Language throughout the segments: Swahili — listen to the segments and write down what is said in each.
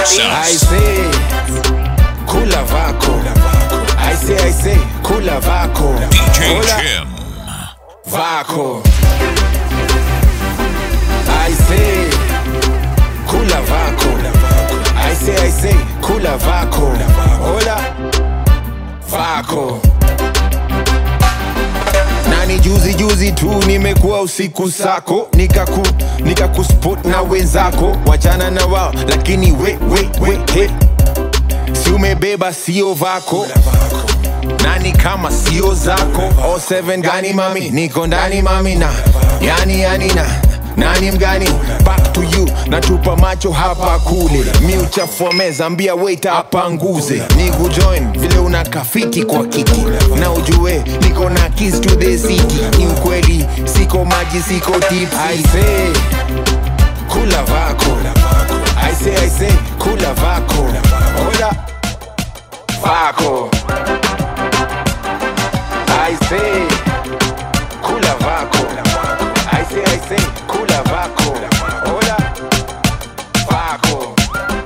I say kula vako I say I say kula vako DJ Kula Jim. vako I say kula vako I say I say kula vako Hola vako nani juzi juzi tu nimekuwa usiku sako nikaku nikakuspot na wenzako wachana na wao lakini we, we, we, he. si umebeba sio vako nani kama sio zako o 7 gani mami niko ndani mami na yani yani na nani mgani back to you natupa macho hapa kule mi uchafua meza ambia wait apanguze ni kujoin vile una kafiki kwa kiki na ujue niko na keys to the city ni ukweli siko maji siko tips I say kula vako I say I say kula vako Hola vako I say kula vako I say I say kula vako Hola vako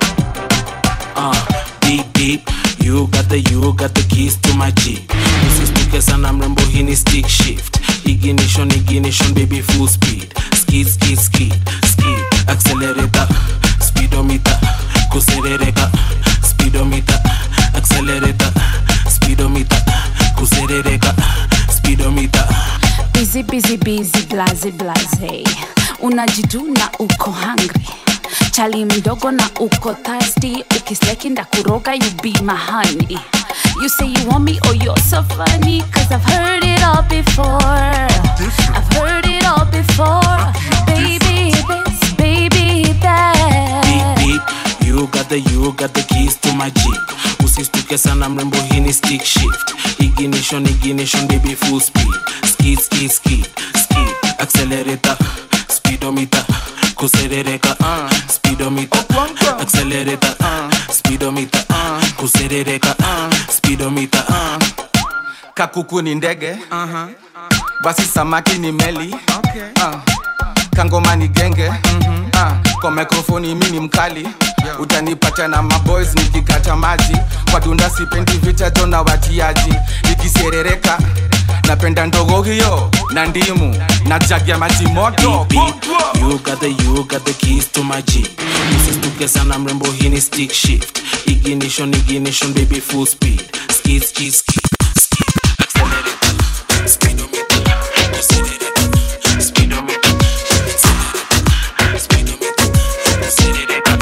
uh, deep deep you got the you got the keys to my jeep usistuke sana mrembo hii ni stick shift ignition ignition baby full speed skid skid skid skid accelerator speedometer kuserereka speedometer accelerator speedometer kuserereka speedometer busy busy busy blaze blaze unajiduna uko hungry chali mdogo na uko thirsty ukisleki ndakuroga you be my honey you say you want me oh you're so funny cause i've heard it all before i've heard it all before baby this baby deep that deep you got the you got the keys to my jeep usistuke sana mrembo hii ni stick shift ignition ignition baby full speed skid skid skid skid accelerator speedometer kuserereka uh, speedometer accelerator uh, speedometer uh, kuserereka uh, speedometer uh. kakuku ni ndege uh-huh. basi samaki ni meli okay. uh. kangoma ni genge mm-hmm. uh. kwa mikrofoni mi ni mkali yeah. utanipata na maboys nikikata maji kwa dunda sipendi vita jo na watiaji nikiserereka napenda ndogo hiyo na ndimu na jagi ya maji moto Beep, beep. You got the you got the keys to my jeep usistuke sana mrembo hii ni stick shift ignition ignition baby full speed skid skid skid skid accelerator speedometer accelerator speedometer accelerator speedometer accelerator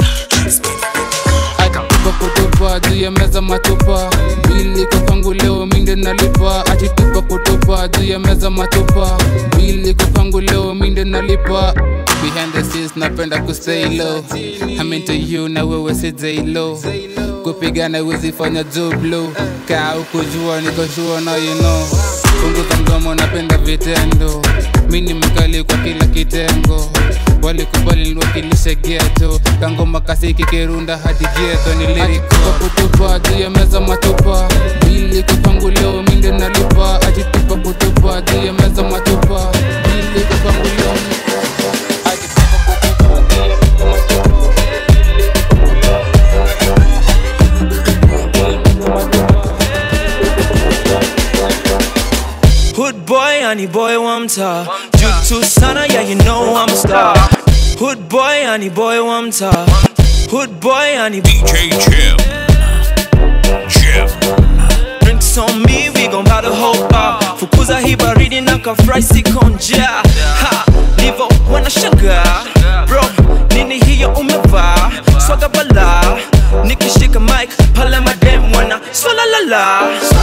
tupa kutupa juu ya meza matupa bili kwa kwangu leo minde nalipa ajitupa kutupa juu ya meza matupa bili kwa kwangu leo minde nalipa behind the scenes napenda kustay low I'm into you na wewe si low kupigana wezi fanya jublo kaa ukujua nikoshua na you know punguza mdomo napenda vitendo mi ni mkali kwa kila kitengo walikubali niwakilishe geto kangoma kasiki kirunda hadi geto nilirikuwa kutupa juu ya meza matupa bili kupangu leo minde nalipa ajitupa kutupa juu ya meza matupa bili kupangu leo ajitupa kutupa juu ya meza matupa Hood boy, honey boy, one tar. Jutu sana, yeah, you know I'm a star. Hood boy, honey boy, one tar. Hood boy, honey DJ Jim. Jim. drinks on me, we gon' buy the whole bar. Fukuza hii baridi na kafry sikonja. Ha, livo wanashangaa. Bro, nini hiyo umevaa? Swaga bala. Nikishika mic, pale madem wana swala la la.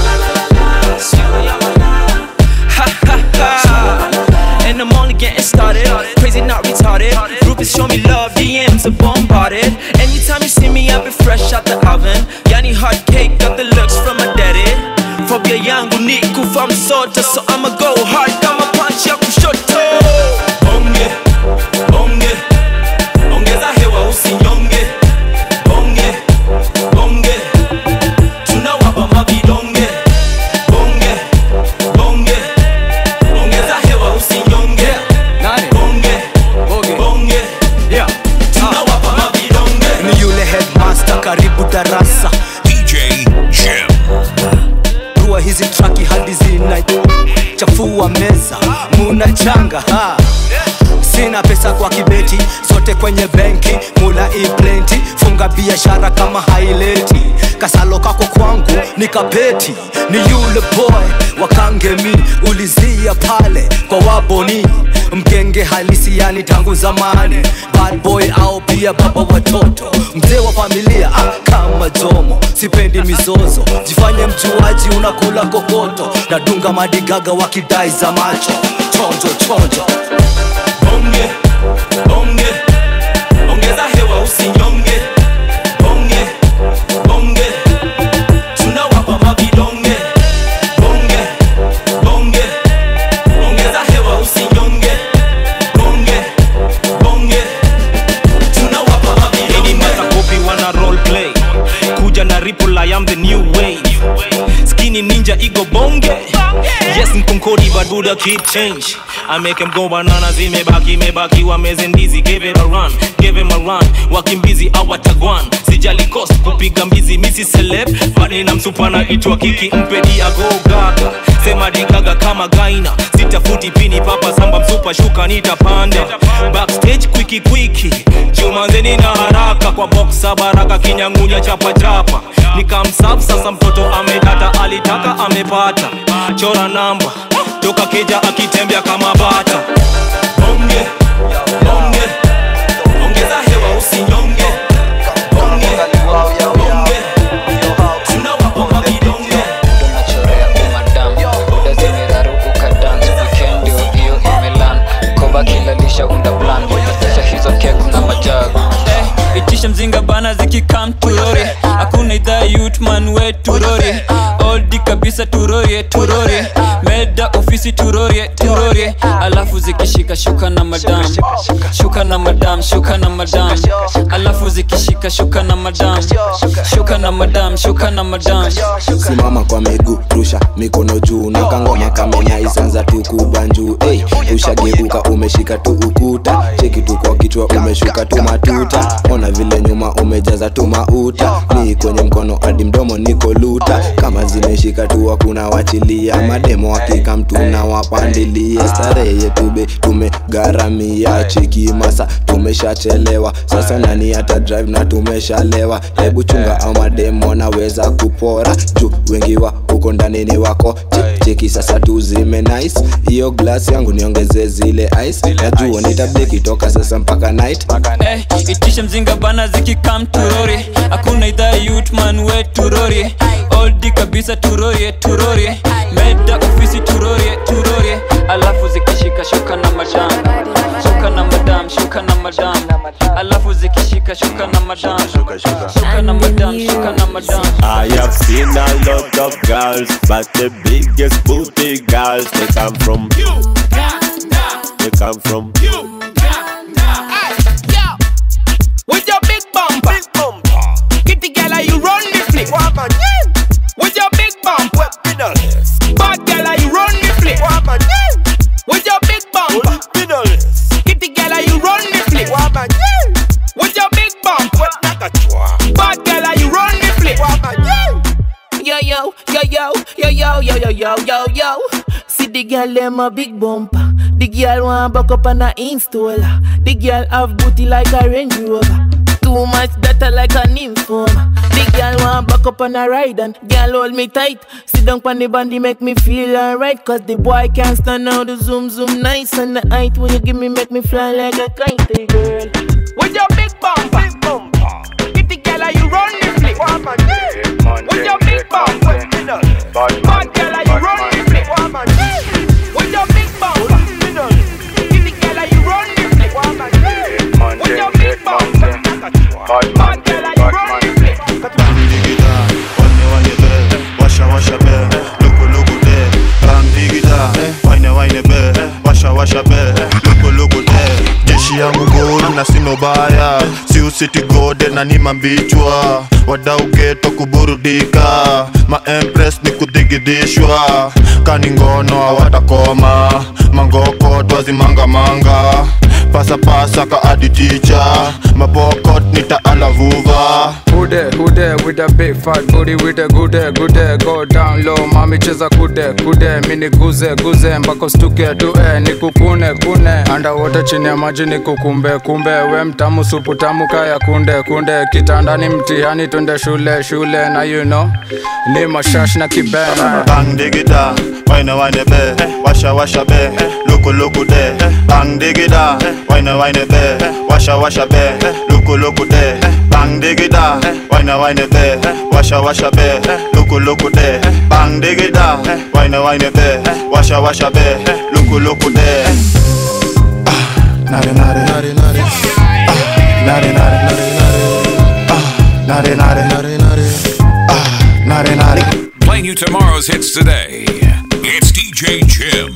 Ha ha ha. And I'm only getting started. Crazy, not retarded. Groupies show me love, DMs are bombarded. Anytime you see me, I be fresh out the oven. Yani hot cake, got the looks from my daddy. Phobia yangu ni kufa msota, so I'ma go hard kama punch ya kushoto. Bonge, bonge, ongeza hewa usinyonge. Bonge, bonge, tunawapa mavidonge. Bonge, bonge, ongeza hewa usinyonge. Nani? Bonge, Boge. bonge, Yeah. tunawapa mavidonge. ni yule headmaster hizi traki hadi zina chafua meza muna changa ha sina pesa kwa kibeti zote kwenye benki mula iplenti funga biashara kama haileti kasalo kako kwangu ni kapeti ni yule boy wakangemi ulizia pale kwa waboni mgenge halisi yani tangu zamani bad boy au pia baba watoto mzee wa familia ah, kama jomo sipendi mizozo jifanye mjuaji unakula kokoto nadunga madigaga wakidai za macho chonjo chonjo bonge bonge ongeza hewa usinyonge bonge bonge tunawapa mavidonge bonge bonge ongeza hewa usinyonge bonge bonge tunawapa mavidonge kopi wana role play kuja na ripple I am the new wave skinny ninja ego bonge yes mkonkodi baduda keep change I make him go banana zimebaki mebaki wameze ndizi give it a run give him a run wakimbizi awatagwan sijali cost kupiga mbizi misi celeb bali na msupa na itwa kiki mpedi ago gaga sema digaga kama gaina sitafuti pini papa samba msupa shuka nitapanda backstage kwiki kwiki jumanzeni na haraka kwa boxa baraka kinyangunya chapa chapa nikamsap sasa mtoto amedata alitaka amepata chora namba toka keja akitembea kama bata bonge bonge ongeza hewa usinyonge bonge bonge tunawapa mavidonge unachorea umadam buda zimeraruka dance weekend ndio hiyo imelan koba kilalisha unda plan kisha hizo kek na majagu Eh, itisha mzinga bana zikikam turori hakuna idhaa yutman we turori oldi kabisa turorie turorie meda ofisi turorie turorie alafu zikishika shuka na madam shuka na madam shuka na madam alafu zikishika shuka na madam shuka na madam shuka na madam simama kwa miguu rusha mikono juu na kangoma kamenya isanza tu kubanjuu hey, ushageuka umeshika tu ukuta cheki tu kwa kichwa umeshuka tu matuta ona vile nyuma umejaza tu mauta ni kwenye mkono hadi mdomo niko luta kama zimeshika tu hakuna wachilia mademo wakika mtu na wapandilia starehe yetube tumegharamia cheki masa tumeshachelewa sasa nani hata drive na tumeshalewa hebu chunga au mademo wanaweza kupora juu wengi wa huko ndani ni wako Che- cheki sasa tuzime nice hiyo glass yangu niongeze zile ice najua nitabeki toka sasa mpaka night Eh, itisha mzinga bana zikikam turori hakuna idhaa yutman we turori oldi kabisa turorie turorie meda ofisi turorie turorie alafu zikishika shuka na madam shuka na madam shuka na madam alafu zikishika shuka na madam shuka na madam shuka na madam I have seen a lot of girls, but the biggest booty girls they come from They come from With your big bumper, kitty girl, you run the flip. With your big bumper, bad girl, you run the flip. With your big bumper, kitty girl, you run the flip. With your big bumper, bad girl, you run the flip. Yo yo yo yo yo yo yo yo yo yo yo. See the girl them a big bumper. The girl want back up on a installer. The girl have booty like a Range Rover. Too much data like a nymphoma. The girl want back up on a ride and girl hold me tight. Sit down on the bandy make me feel alright. Cause the boy can't stand out the zoom zoom nice and the height when you give me make me fly like a kite, hey, girl. With your big bumper, big bumper. Kitty girl, you run the flip. With your big bumper, bad girl, you run the flip. With your big bumper, kitty girl, you run the flip. With your big bumper, bad girl, you run the flip. washa washa be luku luku de bang digida waine waine be washa washa be luku luku de jeshi yangu guru na sino baya si usiti gode na ni mambichwa wadau geto kuburudika ma empress ni kudigidishwa kani ngono hawatakoma mangoko twazimangamanga pasapasa ka adi ticha mapokot nitaalavuva Hude, hude, with a big fat booty, with a good day, good day, go down low, mami cheza kude, kude, mini guze, guze, mpaka stuke tu eh, nikukune, kune, underwater chini ya maji nikukumbe, kumbe, we mtamu, supu tamu, kaya kunde, kunde, kitandani mtihani, twende shule, shule, na you know, ni mashash na kibena. bang digida wine wine be washa washa be luku luku de bang digida wine wine be washa washa be luku luku de bang digida wine wine be washa washa be luku luku de bang digida wine wine be washa washa be luku luku de nare nare nare nare nare nare nare nare nare nare nare nare Playing you tomorrow's hits today. It's DJ Jim.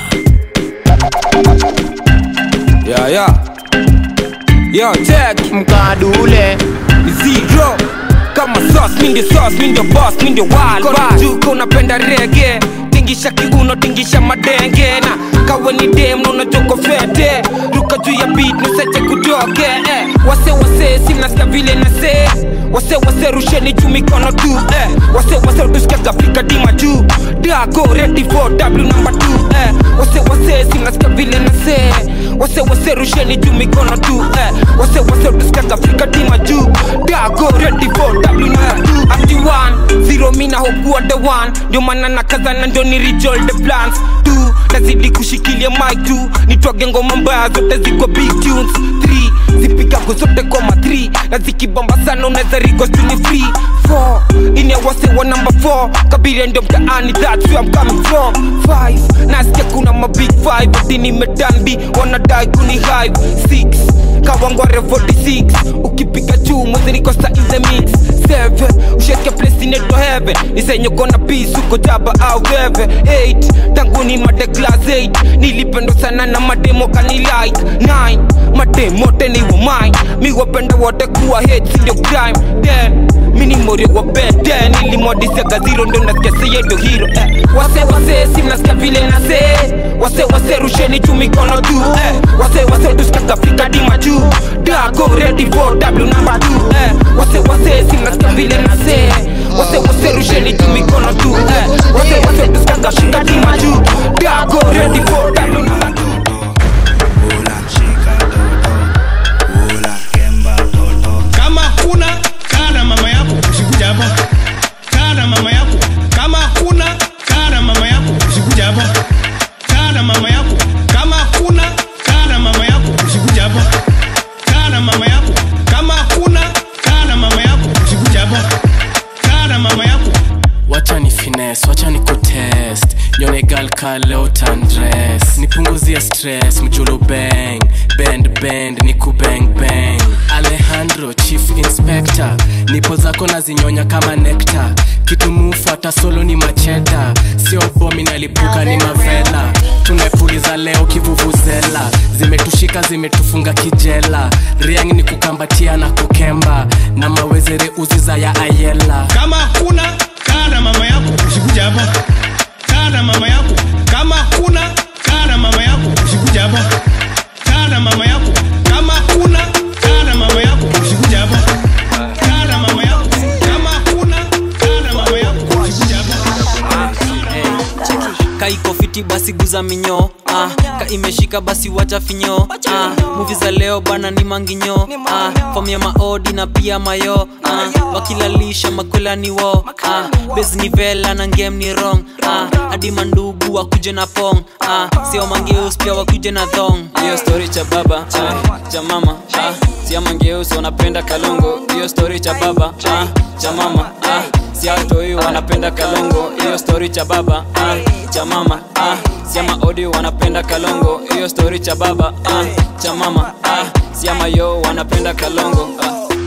Yeah, yeah. Yo, check mkadule zero kama sauce, mi ndio sauce, mi ndio boss, mi ndio wild boss. Juko unapenda rege tingisha kiuno tingisha madenge na kawe ni dem na unajoko fete ruka juu ya beat nuseche kutoke eh. wase wase simnasikia vile nase wase wase rusheni juu mikono tu eh. wase wase tusikiaga Afrika dima juu dago ready for w number 2 eh. wase wase simnasikia vile nase wase wase rusheni juu mikono tu eh. wase wase tusikiaga Afrika dima juu dago ready for w number 2 ati one zero mina hokuwa the one ndio maana nakazana ndio ni rejoin the plans tu nazidi kushikilia mic tu nitwage ngoma mbaya zote ziko big tunes 3 zipigago zote koma 3 na zikibamba sana unaweza rigostu ni free 4 ini awase wa number 4 kabiria ndio mtaani that's where I'm coming from 5 nasikia kuna mabig 5 ati nimedanbi wanadai kuni hive 6 kawangware 46 ukipiga juu mwezi niko sa in the mix 7 usheke place inaitwa heaven nisenye kona peace uko jaba au veve 8 tangu ni made class 8 nilipendwa sana na mademo kani like 9 mademo teni wa mine mi wapenda wote kuwa hate si ndio crime 10 mini mori wa bed 10 nilimwadisega zero ndo nasikia seye ndo hero eh. wase wase si mnasikia vile nase wase wase rusheni juu mikono tu eh. wase wase tusikiaga Afrika dima juu dago ready for w number 2 eh. wase wase si mnasikia vile nase wase wase rusheni juu mikono tu eh. wase wase tusikiaga Afrika dima juu dago ready for w number 2 kama kuna kaa na mama yako usikuja hapa kaa na mama yako kama kuna kaa na mama yako usikuja hapa kaa na mama yako kama kuna kaa na mama yako usikuja hapa kaa na mama yako kama kuna kaa na mama yako usikuja hapa kaa na mama yako wacha ni finesse wacha ni kutest nyone gal ka leo tandres nipunguzia stress mjulu bang bend bend ni kubang bang alejandro chief inspector nipo zako na zinyonya kama nekta kitu mufuata solo ni macheta sio bomi nalipuka ni mavela tumepuliza leo kivuvuzela zimetushika zimetufunga kijela riang ni kukambatia na kukemba na mawezere uziza ya ayela kama kuna kaa na mama yako usikuja hapa kaa na mama yako kama kuna kaa na mama yako usikuja hapa kaa na mama yako kama kuna kaa na mama yako usikuja hapa kaa na mama yako kama kuna kaa na mama yako usikuja hapa kaiko fiti basi guza minyo ah, ka imeshika basi wacha finyo ah, muvi za leo bana ni manginyo ah, fom ya maodi na pia mayo ah, wakilalisha makola ni wo ah, bes ni vela na ngem ni rong ah, hadi mandugu wakuje na pong ah, sio mangeus pia wakuje na thong hiyo story cha baba ah, cha mama ah, sia mangeus wanapenda kalongo hiyo story cha baba ah, cha mama ah, siatoi wanapenda kalongo hiyo story cha baba ah, cha mama ah, siama odi wanapenda kalongo hiyo story cha baba ah, cha mama ah, siama yo wanapenda kalongo ah.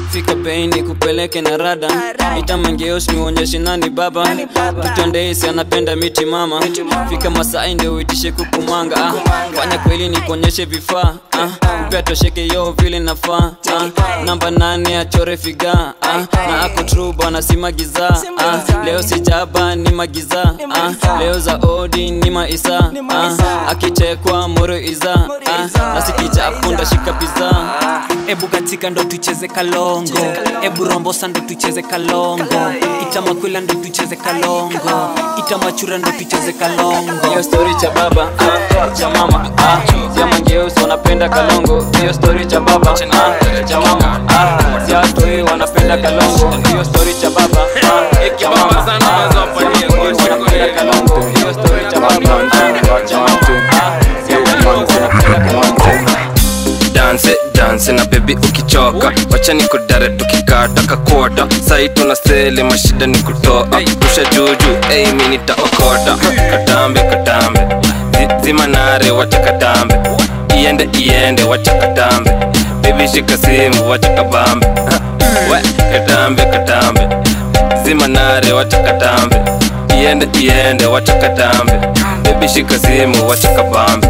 fika bei ni kupeleke na rada itamangeos niuonyeshe nani baba tutondeisi anapenda miti mama fika masai ndio uitishe kukumanga ah. fanya kweli nikuonyeshe vifaa ah. upea tosheke yo vile nafaa ah. namba nane achore figa ah. na ako tru bwana si magiza ah. leo sijaba ni magiza ah. leo za odi ni maisa ah. akichekwa moro iza ah. nasikichapunda shika piza ebu katika ndo tucheze kalongo ebu rombosa ndo tucheze kalongo itamakwila ndo tucheze kalongo itamachura ndo tucheze kalongo hiyo stori cha baba ah, cha mama ah, sia mangeus wanapenda kalongo hiyo stori cha baba ah, cha mama ah, sia stori wanapenda kalongo hiyo stori cha baba ah, cha mama ah, sia mangeus wanapenda kalongo hiyo stori cha baba ah, cha mama ah, sia mangeus wanapenda kalongo danse danse na bebi ukichoka wacha ni kudare tukikata kakota sai tuna sele mashida ni kutoa rusha juju ei mi nitaokota katambe katambe Zi- zima nare wacha katambe iende iende wacha katambe bebi shika simu wacha kabambe we katambe katambe zima nare wacha katambe iende iende wacha katambe bebi shika simu wacha kabambe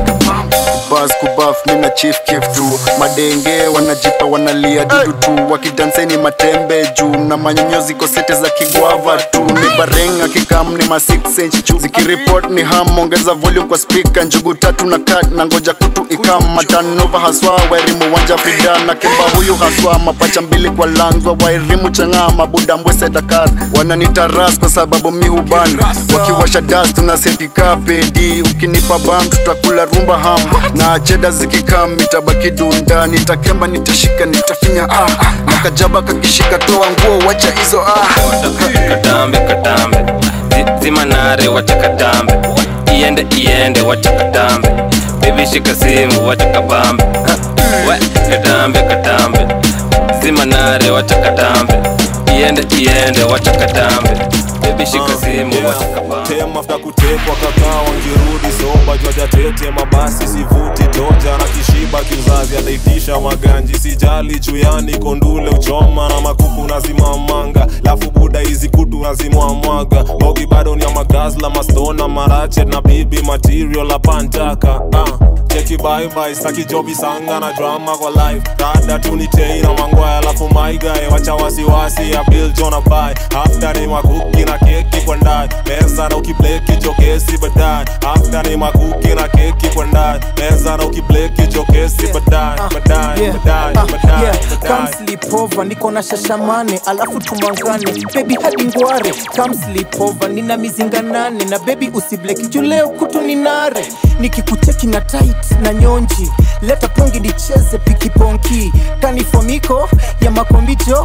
bas kubaf mina chief kif tu madenge wanajipa wanalia dudu tu wakidanseni matembe juu na manyonyo ziko sete za kigwava tu ni bareng akikam ni ma 6 inch juu zikiripot ni ham ongeza volume kwa speaker njugu tatu na kat na ngoja kutu ikam matanova haswa wairimu wanja frida na kimba huyu haswa mapacha mbili kwa langwa wairimu chang'aa mabuda mbwese dakar wananitaras kwa sababu mi hubani wakiwasha das tuna setika pedi ukinipa bam tutakula rumba ham na cheda zikikam itabaki dunda nitakemba nitashika nitafinya ah, ah. na kajaba kakishika toa nguo wacha hizo ah. katambe katambe Zi- zima nare wacha katambe iende iende wacha katambe bebi shika simu wacha kabambe Ha, we katambe katambe zima nare wacha katambe iende iende wacha katambe bebi shika simu wacha kabambe tem afta kutekwa kakaa wangirudi soba jwaja tete mabasi sivuti toja na kishiba kizazi ataitisha maganji sijali chuyani kondule uchoma na makuku nazimamanga lafu buda hizi kutu nazimwamwaga bogi bado ni ya magazla mastona marachet na bibi material la pantaka uh. cheki baibai staki jobi sanga na drama kwa life dada tunitei na mangwaya alafu maigae wacha wasiwasi ya bill jona bai after ni makuki na keki kwa ndani meza na ukibleki jokesi baadaye after ni makuki na keki kwa ndani meza na ukibleki jokesi baadaye baadaye Yeah, baadaye ah, baadaye yeah, come baadaye sleep over niko na shashamane alafu tumangane bebi hadi ngware come sleep over nina mizinga nane na bebi usibleki juu leo kutu ni nare nikikucheki na tight na nyonji leta pongi nicheze pikiponki kanifomiko ya makombijo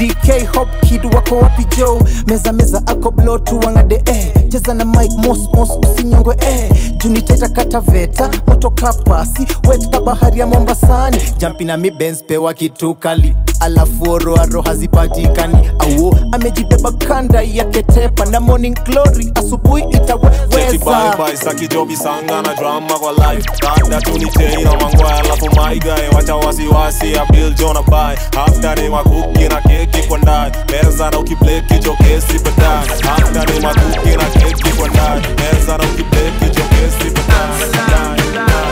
dk hop kid wako wapi jo meza meza ako blo tu wangade eh. cheza na mike mos mos usinyongwe eh. juniteta kataveta moto kapasi wet ka bahari ya mombasani jampi na mi Benz pewa kitu kali alafu oroaro hazipatikani auo amejibeba kanda yake tepa na morning glory asubuhi Cheki itaweza bye bye saki jobi sanga na drama kwa life dada tunitei na mangwaya alafu maigae wacha wasiwasi ya bill jona bai after ni makuki na keki kwa ndani meza na ukibleki jokesi baadaye after ni makuki na keki kwa ndani meza na ukibleki jokesi baadaye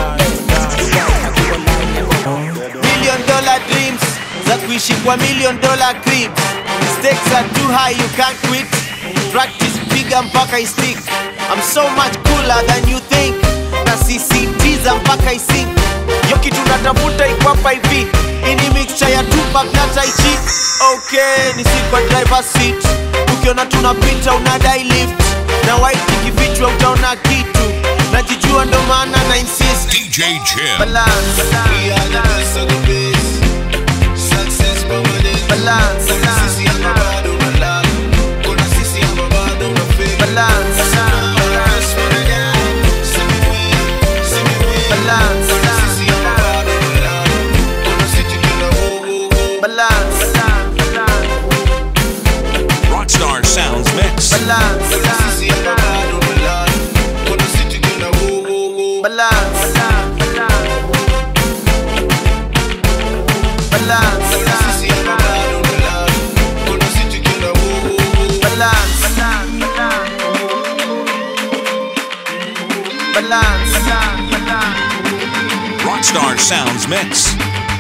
million dollar dreams za kuishi kwa million dollar crib stakes are too high you can't quit practice piga mpaka istik i'm so much cooler than you think na sisitiza mpaka isink yo kitu natafuta ikwapa hivi ini mixture ya tupak na taichi okay ni sit kwa driver seat ukiona tunapita unadai lift na white ikifichwa utaona kitu najijua ndo maana na insist DJ Jim. balance we are the best of the best success permanent balance sisi hapa bado na love kuna sisi hapa bado na fake balance Rockstar Sounds Mix. Balance. Balance. balance. Rockstar Sounds Mix.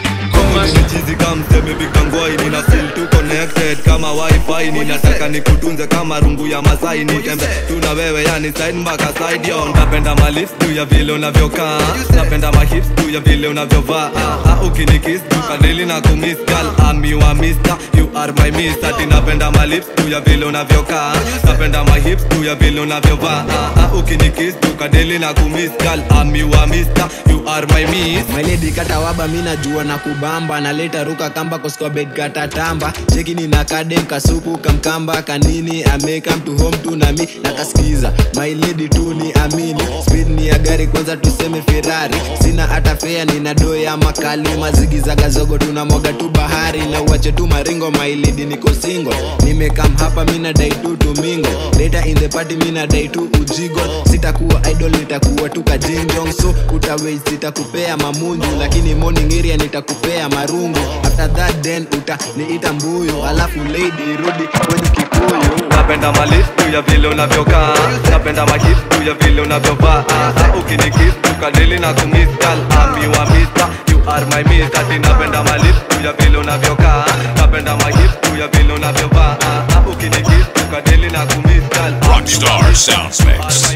chizi kamseme bikangwai nina feel tu connected kama wifi ninataka nikutunze kama rungu ya masai nitembe tuna wewe yani side mpaka side yo napenda malif juu ya vile unavyokaa napenda mahips juu ya vile unavyovaa ah, ah, ukinikis tukadili na kumiss girl I'm your mister you are my miss ati napenda malips juu ya vile unavyokaa napenda mahips juu ya vile unavyovaa ah, ah, ukinikis tukadili na kumiss girl I'm your mister you are my miss mailedi katawaba mi najua na kubamba naleta ruka kamba koskobed katatamba chekini na kadem kasupu kamkamba kanini amekam to home tu nami nakaskiza mailedi tu ni amini speed ni ya gari kwanza tuseme ferari sina hata fea nina doya makali mazigizagazogo tunamwaga tu bahari na uache tu maringo mailedi niko singo nimekam hapa mina dai tu tumingo later in the party mina dai tu ujigo sitakuwa idol nitakuwa tu kajinjong so utawei sitakupea mamunju lakini morning area nitakupea marungu after that then utaniita mbuyu alafu lady rudi kwenye kikuyu napenda malif juu ya vile unavyokaa napenda mahip juu ya vile unavyovaa Ah, ah, ukinikis tukadili na kumiss girl I'm your mister you are my miss ati napenda malif juu ya vile unavyokaa napenda mahip juu ya vile unavyovaa Ah, ah, ukinikis tukadili na kumiss girl Rockstar Sounds Mix.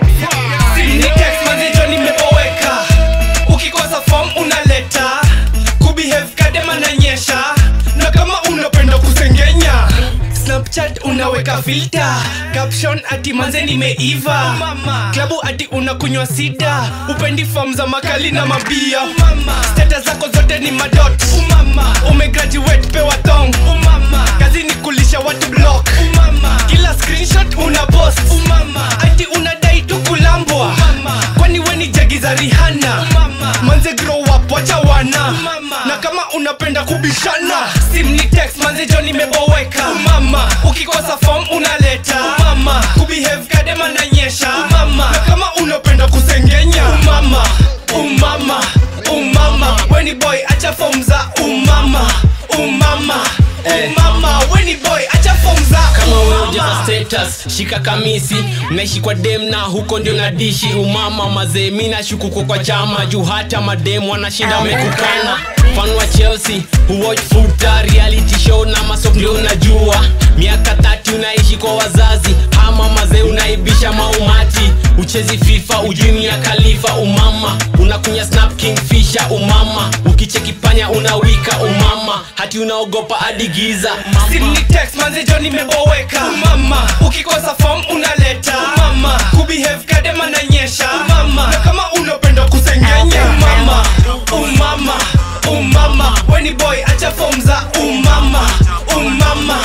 Ni text manzijo nimepoweka ukikosa form unaleta kubehave kadema nanyesha na kama unapenda kusengenya snapchat unaweka filter caption ati manze nimeiva klabu ati unakunywa sida upendi form za makali na mabia stata zako zote ni madot umegraduate pewa thong kazi ni kulisha watu block kila screenshot una post ati unadai tu kulambwa kwani weni jagi za rihana manze grow up wacha wana na kama unapenda kubishana sim ni text manze jo nimeboweka umama ukikosa form unaleta umama kubehave kadema nanyesha umama na kama unapenda kusengenya umama umama umama weni boy acha form za umama umama umama weni boy acha form za kama wewe umama ujaza status shika kamisi unaishi kwa dem na huko ndio nadishi umama mazee mi nashuku kwa kwa chama juu hata madem wanashinda wamekukana fan wa chelsea huwatch futa reality show na masop ndio unajua miaka tati unaishi kwa wazazi ama mazee unaibisha maumati uchezi fifa ujui mia khalifa umama unakunya snap king fisha umama ukicheki panya unawika umama hati unaogopa hadi giza Sim ni text manze jo nimeboweka umama ukikosa form unaleta umama kubehave kadema nanyesha umama na kama unapenda kusengenya umama umama umama weni boy acha form za umama umama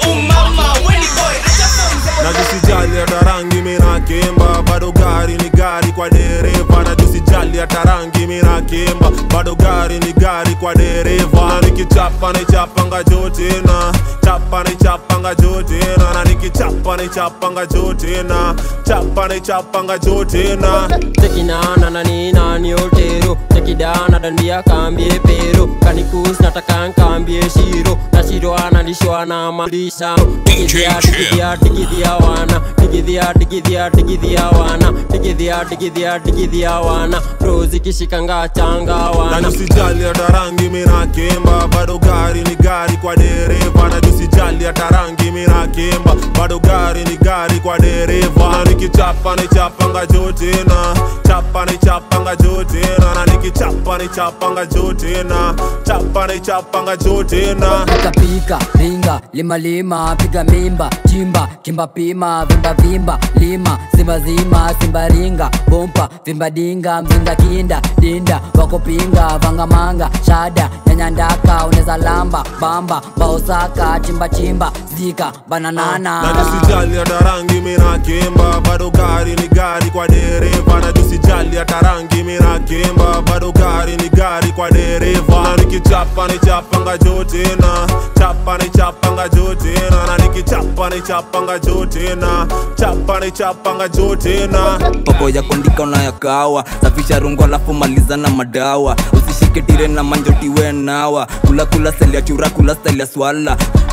umama weni boy acha form za na tusijali hata rangi mina kemba bado gari ni gari kwa dereva na tusijali hata rangi mina kemba bado gari ni gari kwa dereva na nikichapa nichapanga jotena chapa nichapanga jotena na nikichapa nichapanga jotena chapa nichapanga jotena tekinana na ninani otero tekidana dandia kambie pero kanikus nataka nkambie shiro na shiro analishwa na malisha digidhia digidhia digidhia wana digidhia digidhia digidhia wana digidhia digidhia digidhia wana rozi kishikanga changa na wana tusijali hata rangi mina kemba bado gari ni gari kwa dereva na tusijali hata rangi mina kemba bado gari ni gari kwa dereva na nikichapa nichapanga jotena chapa nichapanga jotena na nikichapa nichapanga jotena chapa nichapanga jotena pika ringa lima lima piga mimba chimba kimba pima vimba vimba lima simba zima simba ringa bompa vimba dinga mzinga kinda dinda wako pinga vanga manga shada nyanya ndaka uneza lamba bamba baosaka chimba chimba zika bananana na tusijali hata rangi mina kemba bado gari ni gari kwa dereva na tusijali hata rangi mina kemba bado gari ni gari kwa dereva na nikichapa nichapanga jotena chapa nichapanga jotena na nikichapa nichapanga jotena chapa nichapanga jotena poko ya kuandika unayakawa safisha rungu alafu maliza na madawa usishike tire na manjotiwe nawa kula kula seli ya chura kula style ya swala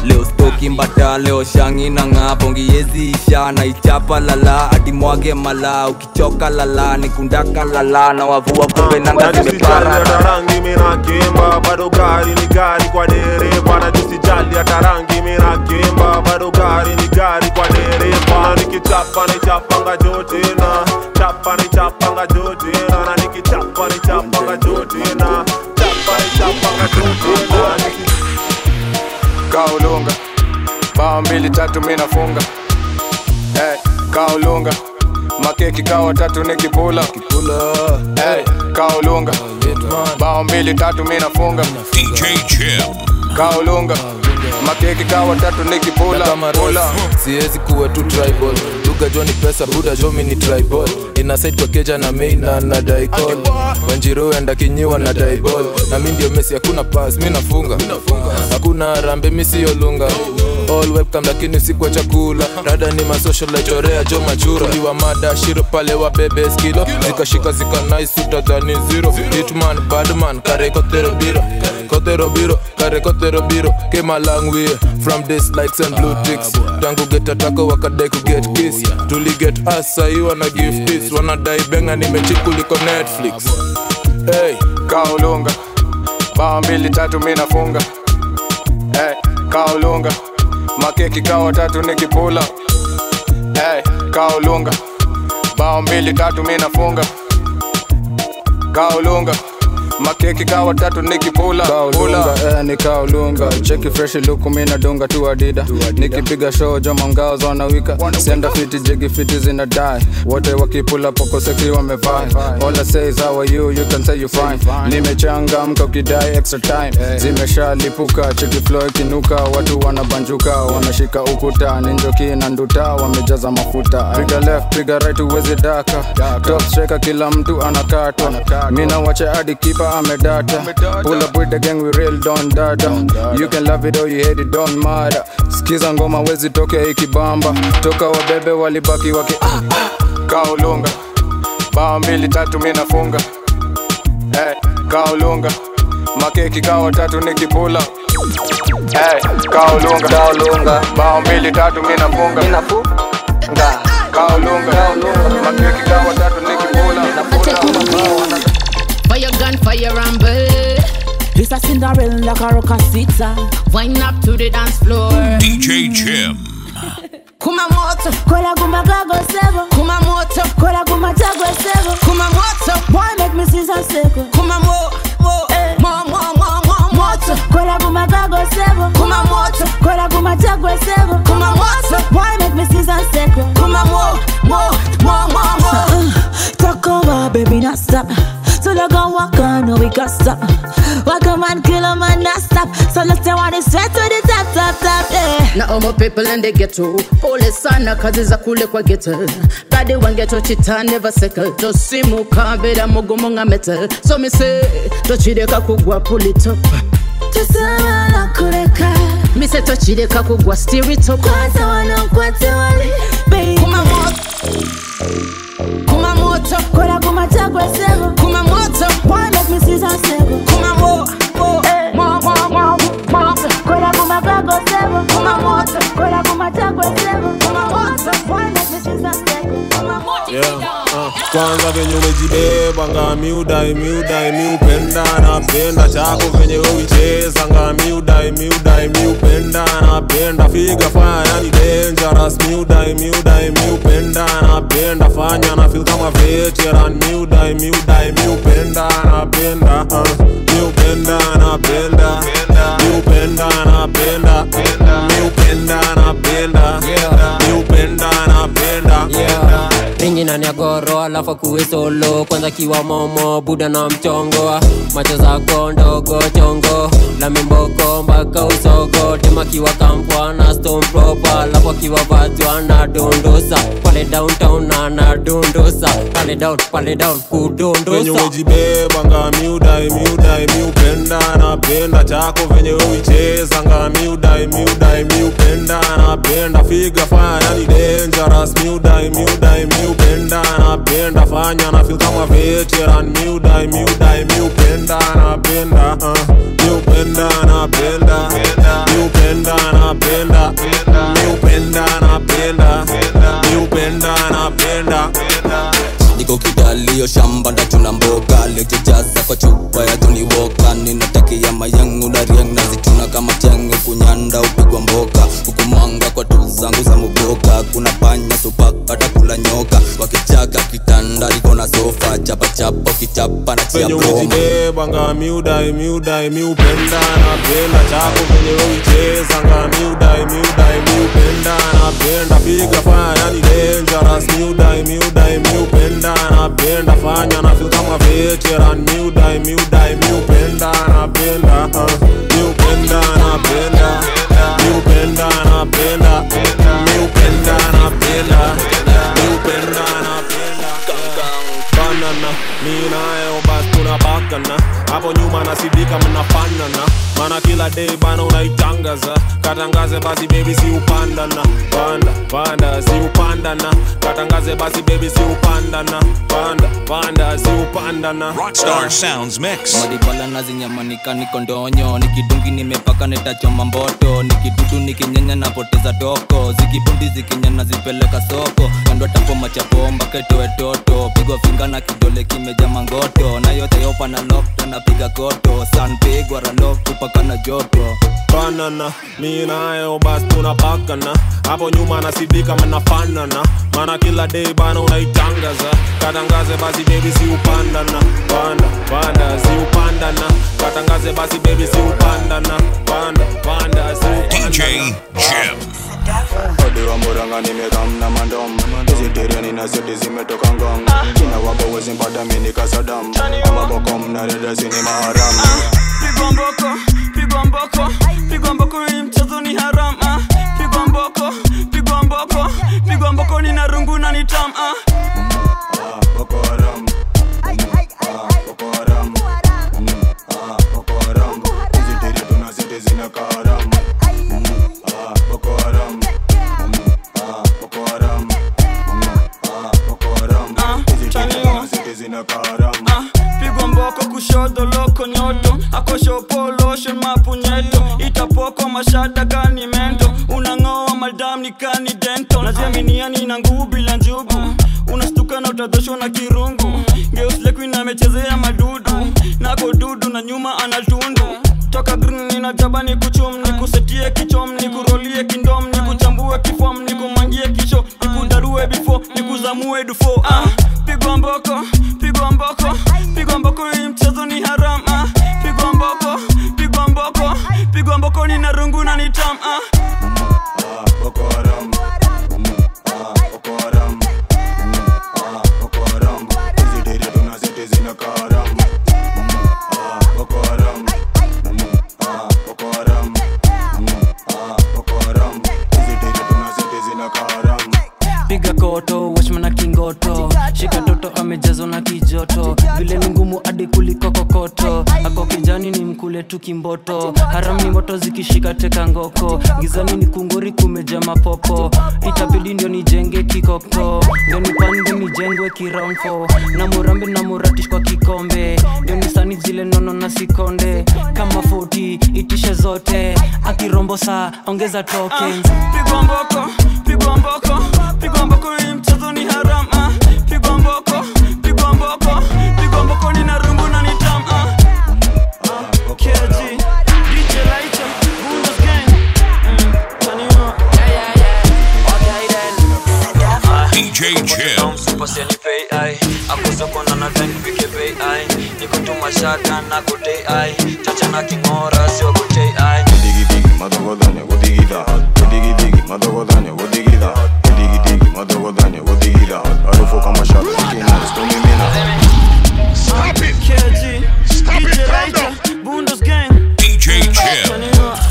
leo stoki mbata leo shangi na ng'aa bongi yezi isha na ichapa lala adimwage mala ukichoka lala nikundaka lala na wavua kumbe nanga zimepara hata rangi mina kimba bado gari ni gari kwa dereva na jisijali hata rangi mina kimba bado gari ni gari kwa dereva nikichapa ni chapanga jotina chapa ni chapanga jotina na nikichapa ni chapanga jotina chapa ni chapanga jotina kaulunga bao mbili tatu mi nafunga hey, kaulunga makeki kawa tatu nikipula hey, kaulunga bao mbili tatu mi nafunga DJ Jim. kaulunga makeki kawa tatu nikipula pula. siwezi kuwa tu tribal lugha jo ni pesa buda jo mi ni tribal inasaitwa keja na meina na daikol wanjiro enda kinyiwa na daibol na mi ndio mesi hakuna pas mi nafunga hakuna rambe mi siyo lunga all webcam lakini si kwa chakula rada ni masocial chorea jo machura liwa mada shiro pale wa bebe skilo zikashika zika nice utadhani zero hitman badman kare kotero biro kotero biro kare kotero biro came a long way from this likes and blue ticks tangu get atako wakadai ku get kiss tuli get us sahi wana give tips wanadai benga nimechikuliko netflix hey, kaulunga bao mbili tatu mi nafunga hey, kaulunga makeki kawa tatu nikipula hey, kaulunga bao mbili tatu mi nafunga kaulunga makeki kawa tatu nikipula kaulunga eh, ni kaulunga cheki freshi luku mina dunga tu adida nikipiga show joma ngao zonawika senda fiti jigi fiti zina die wote wakipula poko seksi wamevaa all I say is how are you you can say you fine nimechangamka ukidai extra time zimeshalipuka cheki flow ikinuka watu wanabanjuka wanashika ukuta ninjoki na nduta wamejaza mafuta piga left piga right uwezi daka top striker kila mtu anakatwa mina wache hadi kipa amedata pull up with the gang we real don data you can love it or you hate it don't matter skiza ngoma wezi toke ikibamba toka wabebe walibaki waki kaulunga bao mbili tatu mi nafunga hey, kaulunga makeki kawa tatu nikipula hey, kaulunga kaulunga bao mbili tatu mi nafunga mi nafunga kaulunga makeki kawa tatu nikipula Fire gun, fire rumble. This a Cinderella like a rockasita. Wind up to the dance floor. DJ Jim. Kuma moto, kola kuma gago sebo. Kuma moto, kola kuma jago sebo. Kuma moto, boy make me see some seko. Kuma mo, mo, mo, mo, mo, mo, moto. Kola kuma gago sebo. Kuma moto, kola kuma jago sebo. Kuma moto, boy make me see some seko. Kuma mo, mo, mo, mo, mo. Talk over, baby, not stop. So they go walk on, no we got stop. Walk a man, kill a man, not stop. So let's say want to sweat to the top, top, top, yeah. na omo people in the ghetto pole sana kazi za kule kwa ghetto badi wangeto chita never settle tosimuka bila mugumu nga metal so me say tochireka kugwa pull it up tusema na kureka me say tochireka kugwa steer it up kwata wanaokwata wale baby kuma moto kuma moto kola kuma chagwe sego kuma moto boy make me see some sego kuma mo mo mo mo mo mo kola kuma gago sego kuma moto kola kuma chagwe sego kuma moto boy make me see some sego kuma moto yeah. Uh, kwanza venye umejibeba nga miudai miudai miupenda napenda chako venye uicheza nga miudai miudai miupenda napenda figa fanya ni dangerous miudai miudai miupenda napenda fanya na feel kama veteran miudai miudai miupenda napenda uh, miupenda napenda miupenda napenda miupenda napenda miupenda napenda ringi nani ya goro alafu kuwe solo kwanza kiwa momo buda na mchongo macho zako ndogo chongo la mimboko mpaka usogo tema kiwa kampwa na stone proper alafu akiwa vatwa na dondosa pale downtown na na dondosa pale down pale down venye kudondosa umejibeba nga miudai miudai miupenda napenda chako venye uicheza nga miudai miudai miupenda napenda figa fanya ni dangerous miudai miudai miupenda napenda napenda fanya na feel kama veteran miudai miudai miupenda napenda uh. miupenda napenda miupenda napenda miupenda napenda miupenda napenda niko kidalio shamba ndachuna mboga lejejaza kwa chupa ya Johnny Walker ninatakia mayangu na riang nazituna kama chengo kunyanda upigwa mboka hukumanga kwa tu zangu za muboka kuna panya supaka kula nyoka wakichaka kitanda liko na sofa chapachapa ukichapa na chia venye broma umejibebanga miudai miudai miupenda napenda chako venye uichezanga miudai miudai miupenda napenda piga faya yani dangerous miudai miudai miupenda napenda fanya na feel kama veteran miudai miudai miupenda napenda uh, miupenda napenda miupenda napenda miupenda napenda miupenda napenda banana mi nayo basi tunabakana hapo nyuma nasidika mnafanana mana kila day bana unaitangaza katangaze basi baby si upandana panda panda si upandana katangaze basi baby si upandana panda panda si upandana Rockstar Sounds Mix. madibala nazinyamanika niko ndonyo nikidungi nimepaka netachoma mboto nikidudu nikinyenya napoteza toko zikibundi zikinyana zipeleka soko kando tapo machapomba ketoe toto pigwa finga na kidole kimeja mangoto na yote yopa na lokta napiga koto sanpigwa ralok kupaka na joto banana mi nayo basi tunabakana hapo nyuma nasidika mnafanana mana kila day bana unaitangaza katangaze basi baby si upandana panda panda si upandana katangaze basi baby si upandana panda panda si DJ Jim. Odi wa muranga nimekamna mandom Vegetarian na zote zimetoka ngong China wapo wezi mpata mini kasadam Ama bokom na reda sini maharam pigwa mboko pigwa mboko pigwa mboko hii mchezo ni haram ah. pigwa mboko pigwa mboko pigwa mboko ni na rungu na ni tam ah. Boko haram Boko haram Boko haram Vegetarian tuna zote zina kaharam Boko haram Boko haram Boko haram Vegetarian tuna zote zina kaharam pigwa mboko kushoto loko nyoto akoshopoloshen mapunyeto itapoko mashada kani mento unang'oa madam ni kani dento najiaminiani na nguvu bila njugu unastuka na utadhoshwa na kirungu geuslekuina amechezea madudu nako dudu na nyuma anatundu toka green ninajaba ni kuchum ni kusetie kichom ni kurolie kindom ni kuchambue kifom ni kumangie kisho ni kudarue bifo ni kuzamue dufo ah, pigwa mboko pigwa mboko pigwa mboko hii mchezo ni haram ah, pigwa mboko pigwa mboko pigwa mboko ni na rungu na ni tam ah. Boko haram Boko haram Boko haram Vegetarian tuna zote zina kaharam Boko haram Boko haram Boko haram Vegetarian tuna zote zina kaharam piga koto wachmana kingoto shika toto amejazwa na kijoto vile ni ngumu hadi kuliko kokoto ako kijani ni mkule tu kimboto haram ni moto zikishika teka ngoko gizani ni kunguri kumeja mapopo itabidi ndio nijenge kikoko ndio nipande nijengwe kiraunfo na murambe na muratish kwa kikombe ndio nisani zile nono na sikonde kama 40 itishe zote akirombo saa ongeza tokens pigwa mboko pigwa mboko pigwa mboko hii mchezo ni haram ah. pigwa mboko pigwa mboko pigwa mboko ni na rungu na ni tam ah. Ah, KG, DJ Lighter, Bundes Gang. Mm, turn it up. DJ Jim. Supersenipei ai akusokona na ten pike bei ai nikutuma shaka na kutei ai chacha na kingora sio kutei ai Digi digi madogodanya godigida Digi digi madogodanya godigida Digi digi madogodanya godigida Harufu kama shaba Kina skumimina Stop it! KG, DJ Lighter, Bundes Gang. DJ Jim. Turn it up.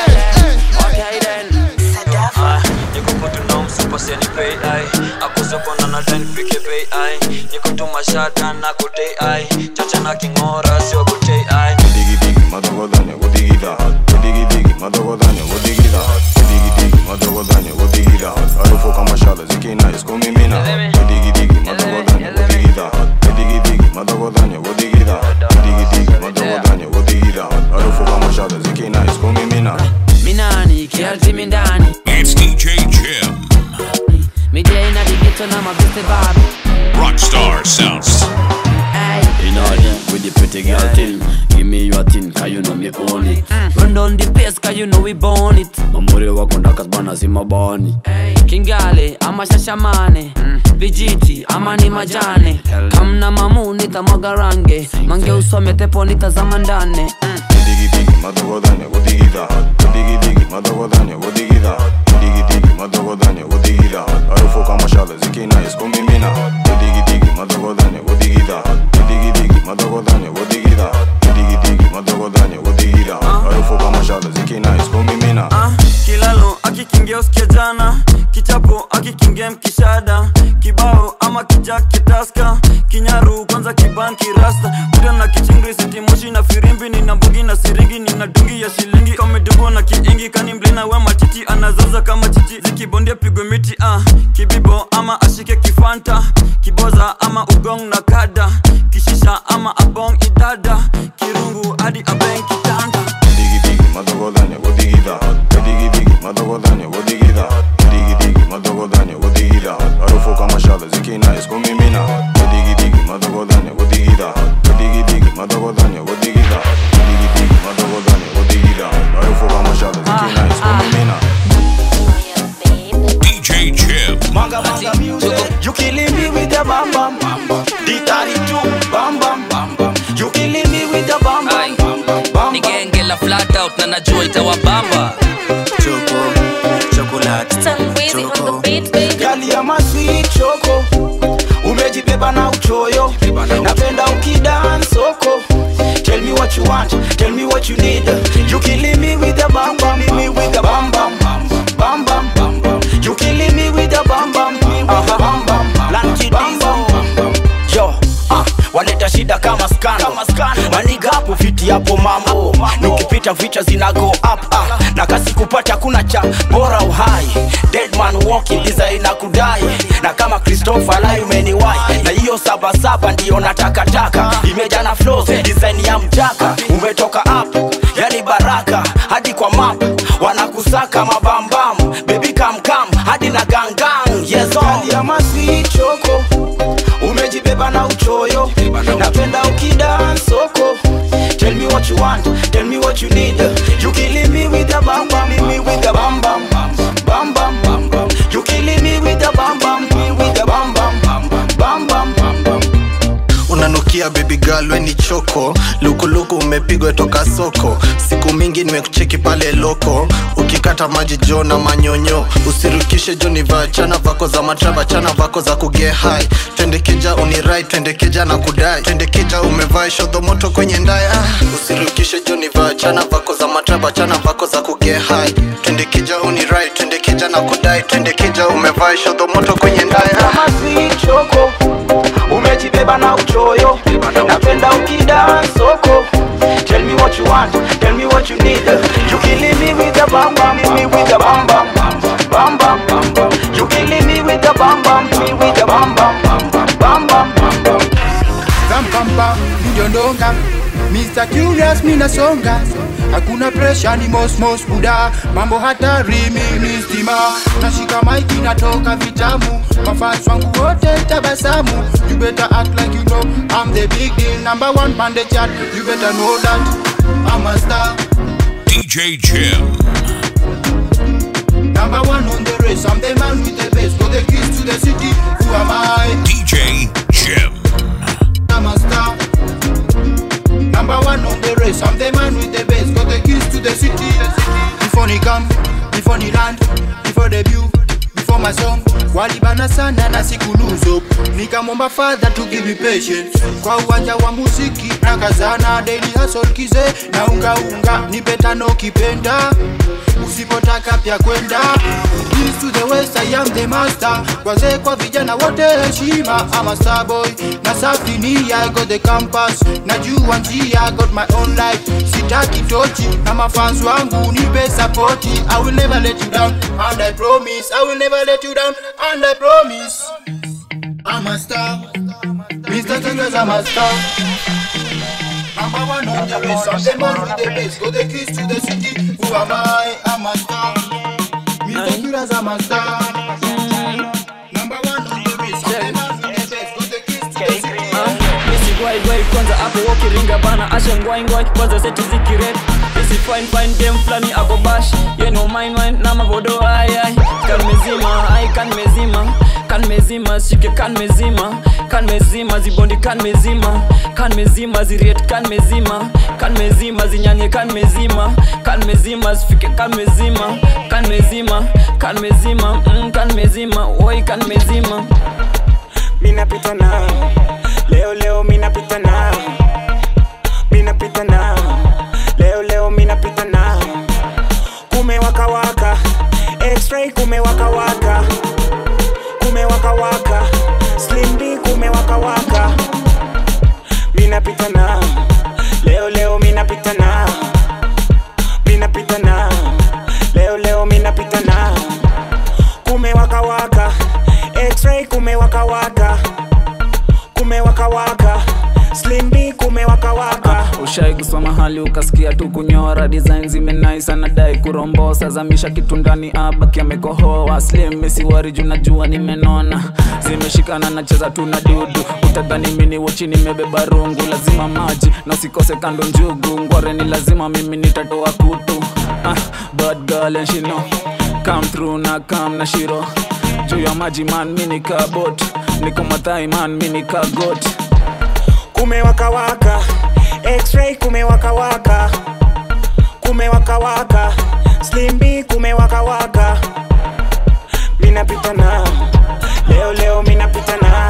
supersenipei ai akusokona na ten pike bei ai nikutuma shaka na kutei ai chacha na kingora sio kutei ai Digi digi madogodanya godigida Digi digi madogodanya godigida Digi digi madogodanya godigida Harufu kama shaba zikina iskumimina Digi digi madogodanya godigida Rockstar Sounds. In order with the pretty girl thing. Give me your thing, cause you know me own it. Run down the place cause you know we born it Mamuri wako ndakas bana si mabani. kingale ama shashamane vijiti ama ni majane kamna mamu nitamwaga range mange usome tepo nitazama ndane Digi digi madogodanya godigida Digi digi madogodanya godigida Digi digi madogodanya godigida Harufu kama shale zikina iskumimina Digi digi madogodanya godigida Digi digi madogodanya godigida Digi digi madogodanya godigida Harufu kama shale zikina iskumimina kilalo akikingia usikia jana kichapo akikingia mkishada kibao ama kijaketaska kinyaru kwanza kibanki rasta kuda na kichingri sitimoshi na firimbi nina mbugi na siringi nina dungi ya shilingi kamedugo na kiingi kani mlina we matiti anazaza kama chichi zikibondia pigwe miti ah. kibibo ama ashike kifanta kiboza ama ugong na kada kishisha ama abong idada kirungu hadi abeng kitanda Digi digi madogodanya godigida Digi digi madogodanya godigida Digi digi madogodanya godigida Harufu kama shale zikina iskumimina Digi digi madogodanya godigida Digi digi madogodanya godigida Digi digi madogodanya godigida Harufu kama shale zikina iskumimina DJ Jim. Manga manga music. You killing me with the bam bam. D32 bam bam bam bam. You killing me with the bam bam. ni genge la flat out na najua itawabamba Choco, chocolate, choco. Gali ya masweet choco. Umejibeba na uchoyo. Napenda ukidance soko. Tell me what you want, tell me what you need. You killing me with the bam bam, me with the bam bam, bam bam bam bam. You killing me with the bam bam, uh-huh. bam bam, lanchi bam bam. Yo, ah, waleta shida kama skano maniga hapo fiti hapo mambo nikipita vicha zina go up ah. na kasi kupata kuna cha bora uhai deadman walking design na kudai na kama christopher lai umeniwai na hiyo sabasaba ndiyo natakataka imejana flows design ya mjaka umetoka up yani baraka hadi kwa map wanakusaka mabambam bebi kamkam hadi na gangang yes all. ya masweet choco umejibeba na uchoyo napenda ukidan soko tell me what you want tell me what you need you killing me with the bam bam me with the bam bam bam bam bam bam you killing me with the bam bam me with the bam bam bam bam bam bam unanukia baby girl we ni choko lukuluku umepigwa toka soko siku mingi nimekucheki pale loko ukikata maji jo na manyonyo usirukishe jo nivaa chana vako za matraba chana vako za kuge hai twende kija unirai twende kija na kudai twende kija umevaa shodho moto kwenye ndaya usirukishe jo nivaa chana vako za matraba chana vako za kuge hai twende kija unirai twende kija na kudai twende kija umevaa shodho moto kwenye ndaya kama sweet choco umejibeba na uchoyo napenda ukidan soko tell me what you want tell me what you need you killing me with the bam bam me with the bam bam bam bam bam bam you killing me with the bam bam me with the bam bam bam bam bam bam Zampampa, mjondonga Mr. Curious mina songa hakuna presha ni mosmos buda mambo hatari mimi stima nashika maiki natoka vitamu mafans wangu wote tabasamu you better act like you know I'm the big deal number one on the chart you better know that I'm a star DJ Jim. number one on the race I'm the man with the bass got the keys to the city who am I DJ Jim. I'm a star Number one on the race, I'm the man with the bass, got the keys to the city. Before ni come, before ni land, before debut, before my song. Walibana sana na siku lose hope. Nikamwomba father to give me patience. Kwa uwanja wa muziki na kazana daily hustle kize na unga unga nipe tano kipenda. Usipotaka pia kwenda East to the west I am the master Wazee kwa vijana wote heshima I'm a star boy na safi ni I got the campus Najua njia I got my own life Sitaki tochi na mafans wangu nipe sapoti I will never let you down and I promise I will never let you down and I promise I'm a star Mr. Tigers I'm a star Number one on the race, I'm the man with the bass Got the keys to the city, who am I? I'm a star Mr. Tigers I'm a star Number one on the race, I'm the man with the bass Got the keys ngwaigwai kwanza hapo wokiringa bana asha ngwaingwai kwanza seti zikiret isi fine fine dem flani ako bash yeno mine wine na mavodo ayai kan mezima ai kan mezima kan mezima shike kan mezima kan mezima zibondi kan mezima kan mezima ziriet kan mezima kan mezima zinyanye kan mezima kan mezima zifike kan mezima kan mezima kan mezima mm, kan mezima oi kan mezima minapita nao leo leo minapita nao minapita nao leo leo minapita nao kumewakawaka x-ray kumewakawaka kumewakawaka slim d kumewakawaka minapita nao leo leo minapita nao minapita nao leo leo minapita nao kumewakawaka x-ray kumewakawaka kumewakawaka slim d kumewakawaka ushai kusoma hali ukasikia tu kunyora design zimenais anadai kurombosa zamisha kitu ndani abaki amekohoa slim mesiwari juu najua nimenona zimeshikana nacheza tu na dudu utadhani mini wochi nimebeba rungu lazima maji na usikose kando njugu ngware ni lazima mimi nitatoa kutu ah, bad girl and she know come through na come na shiro juu ya maji man mini kabot niko mathai man mini kagot kumewakawaka x-ray kumewakawaka kumewakawaka slim b kumewakawaka minapita nao leo leo minapita nao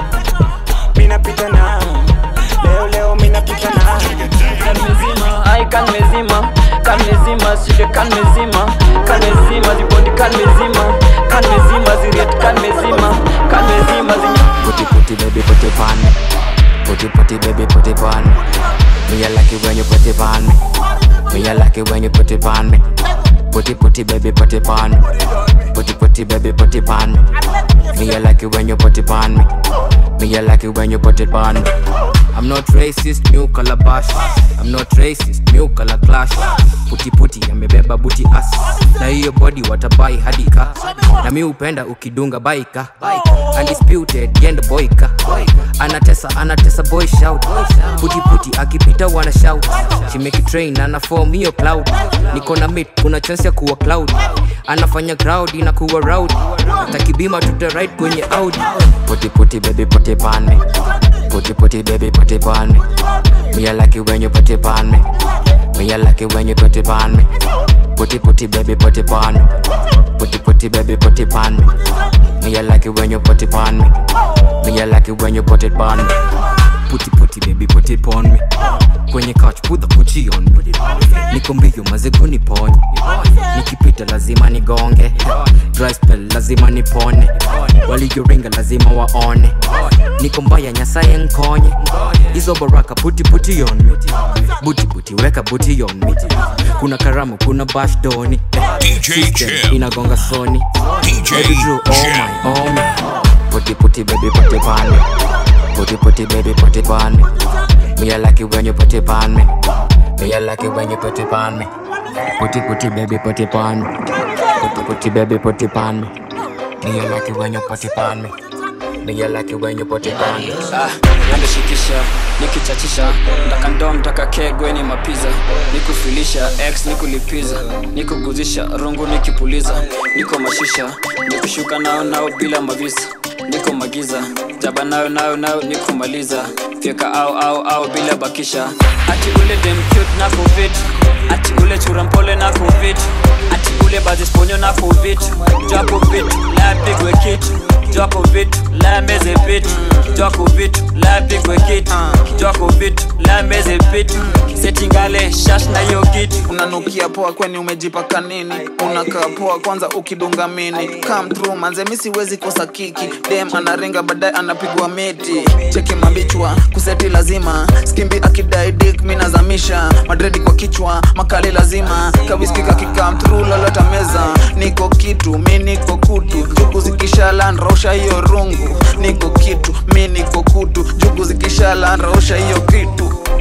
minapita nao leo leo minapita nao kan mezima ai kan mezima kan mezima shike kan mezima kan mezima zibondi kan mezima kan mezima ziriet kan mezima kan mezima zinya Put it, put it, baby, put it on me. Put it, put it, baby, put it on me. Me, I like it when you put it on me. Me, I like it when you put it on me. Put it, put it, baby, put it on me. Put it, put it, baby, put it on me. Me, I like it when you put it on me. Me, I like it when you put it on me. I'm not racist, new color bash. I'm not racist, new color clash. Puti puti amebeba buti as na hiyo body watabai hadika na mi upenda ukidunga baika undisputed yendo boyka anatesa anatesa boy shout puti puti akipita wana shout she make it train ana form hiyo cloud niko na mit kuna chance ya kuwa cloud anafanya crowd inakuwa round takibima tuta right kwenye audi puti puti baby puti pan me puti puti baby puti pan me me I like it when you put it on me me I like it when you put it on me Put it, put it, baby, put it on me. Put it, put it, baby, put it on me. Me, I like it when you put it on me. Me, I like it when you put it on me. Put it, put it, baby, put it on me. Kwenye couch, put the Gucci on me. Niko mbio mazego niponye. Nikipita lazima nigonge. Dry spell lazima nipone. Walioringa lazima waone. Niko mbaya nyasaye nkonye. Hizo baraka puti puti on me. Buti buti weka buti on me. Kuna karamu, kuna bash doni. System inagonga soni. Baby Drew, oh my, oh my. Puti puti baby put it on me. Put it, put it, baby, put it on me. Me, I like it when you put it on me. Me, I like it when you put it on me. Put it, put it, baby, put it on me. Put it, put it, baby, put it on me. Me, I like it when you put it on me. Me, I like it when you put it on me. Ah, nandishikisha nikichachisha ndakandoo mtaka kegweni mapiza nikufilisha x nikulipiza nikuguzisha rungu nikipuliza niko mashisha nikushuka nao nao bila mavisa niko magiza jaba nayo nayo nayo nikumaliza fyeka au au au bila bakisha ati ule demcute na covid ati ule churampole na covid ati ule bazisponyo na covid japo vitu la pigwe kitu jwako vitu la meze vitu jwako vitu la pigwe kitu jwako vitu la meze vitu setingale shash na hiyo kitu unanukia poa kweni umejipaka nini unakaa poa kwanza ukidunga mini come through manze mi siwezi kosa kiki dem anaringa baadaye anapigwa miti cheki mabichwa kuseti lazima skimbi akidai dik mi nazamisha madredi kwa kichwa makali lazima kawiskika kikam through lolota meza niko kitu mi niko kutu jugu zikishala nrausha hiyo rungu niko kitu mi niko kutu jugu zikishala nrausha hiyo kitu jwako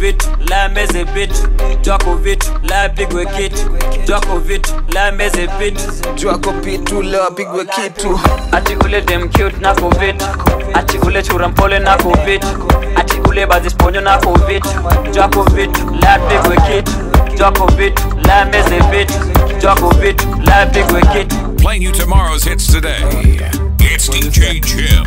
vitu la meze vitu jwako vitu la pigwe kitu jwako vitu la meze vitu jwako pitu leo apigwe kitu ati ule dem cute nako vitu ati ule chura mpole nako vitu ati ule bazisponyo nako vitu jwako vitu la pigwe kitu jwako vitu la meze vitu jwako vitu la pigwe kitu Playing you tomorrow's hits today. It's DJ Jim.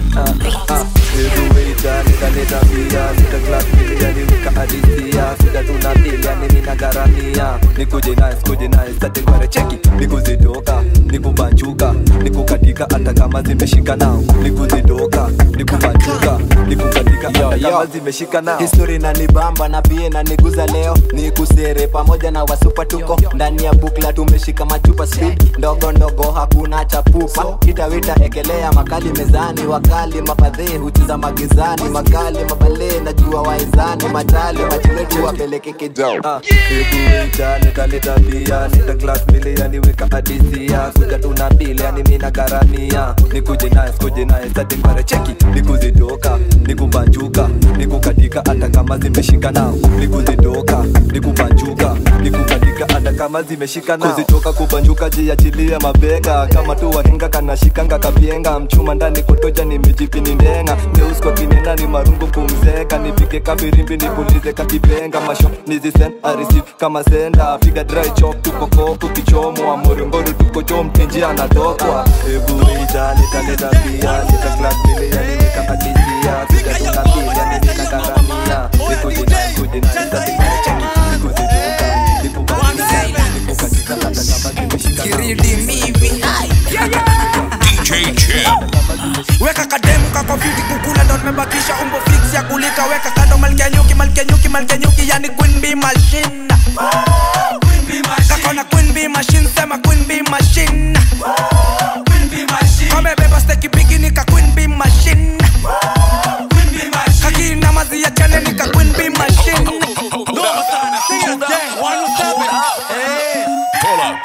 nitaleta pia sita class nilijaliwika adisia sita tunapiga mimi na garamia nikuje nice kuje nice tate kware cheki nikuzitoka nikubanjuka nikukatika hata kama zimeshika nao nikuzitoka nikubanjuka nikukatika hata kama zimeshika nao histori na nibamba na pia na niguza leo ni kusere pamoja na wasupa tuko ndani ya bukla tumeshika machupa speed ndogo ndogo hakuna chapupa kitawita ekelea makali mezani wakali mafadhee hucheza magizani makali mabale najua waizani matali machiletu wapeleke kijao ikuita nitaleta pia nita class mbili yaniweka adisia kuja tuna mbili yani mina garamia nikuje nice kuje nice ati kware cheki nikuzitoka nikubanjuka nikukatika hata kama zimeshika nao nikuzitoka nikubanjuka nikukatika hata kama zimeshika nao kuzitoka kubanjuka jiachilia mabega kama tu wahenga kanashikanga kapyenga mchuma ndani kotoja nimejipini ndenga neusko kinena ni marungu kumzeka nipige kabirimbi nipulize kakipenga masho nizisen arisif kama senda piga dry chop tuko koku kichomwa morimboru tuko chom tenji anatokwa ebu ita nitaleta pia nita class mbili yaniweka adisia kuja tunambili yani nina garamia nikujina kujina nitatikana cheki nikuzitoka nikubanjuka nikukatika hata kama zimeshika DJ Jim. weka kademu kako fiti kukula ndo nimebakisha umbo fix ya kulika weka kando malkia nyuki malkia nyuki malkia nyuki yani queen bee machine kakona queen bee machine sema queen bee machine kamebeba steki bigi nika queen bee machine kakina mazi ya chane nika queen bee machine Pull up.